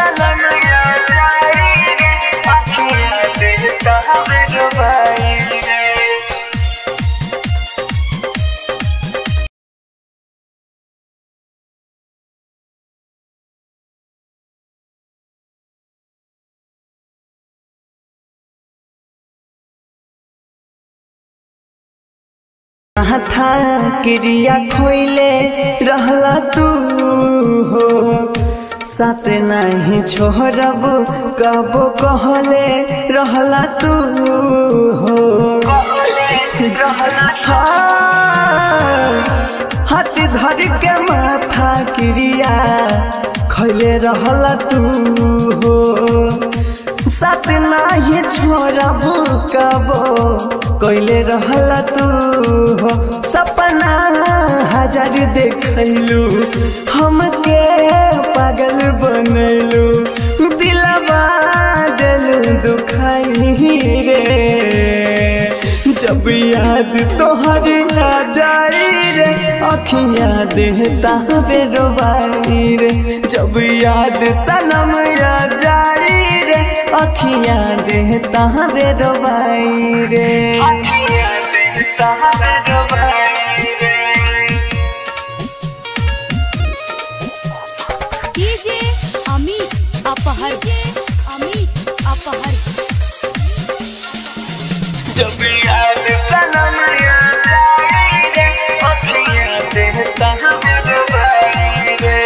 सनम याद आई रे अखियाँ देता हवे डुबाई रे था क्रिया खोइले रहला तू हो साथ नहीं छोड़ब कबो कहले रहला तू हो हाँ, हाथ धर के माथा क्रिया खैले रहला तू हो साथ नाही छोड़ब कबो कैले रहला तू हो सपना हजार देखलू हमके पागल बनैलू दिलवा दिल दुखाई रे जब याद तोहर आ जाई रे अखियाँ देता बेरोबाई रे जब याद सनम आ जाई रे अखियाँ देता बेरोबाई रे अखियाँ देता हवे डुबाई रे डीजे अमित अपहर अमित अपहर जब याद सनम याद आई रे अखियाँ देता हवे डुबाई रे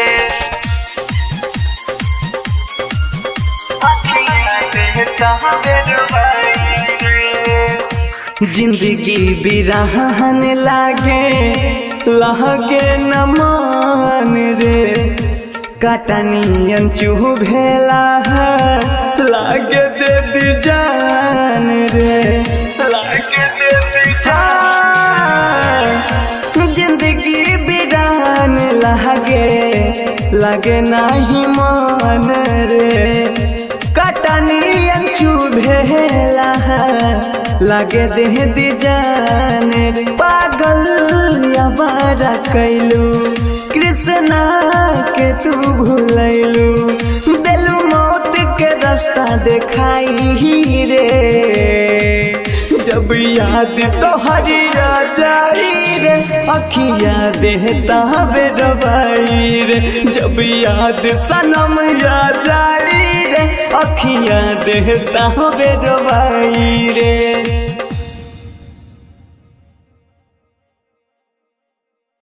अखियाँ देता हवे डुबाई रे जिंदगी बिरहन लागे लहगे न मान रे कटनियन चूह भेला है लागे दे दी जान रे लागे देती हाँ, जिंदगी बिरान लागे लगे नाही मान रे कटनियन चुभेला लगे देह दी जान रे पागल अबारा कैलू कृष्णा के तू भूलैलू दिलू मौत के रास्ता देखाई रे जब याद तोहरी आ जाई रे अखियाँ देता बेरबाई रे जब याद सनम आ जाई रे अखियाँ देता बेरबाई रे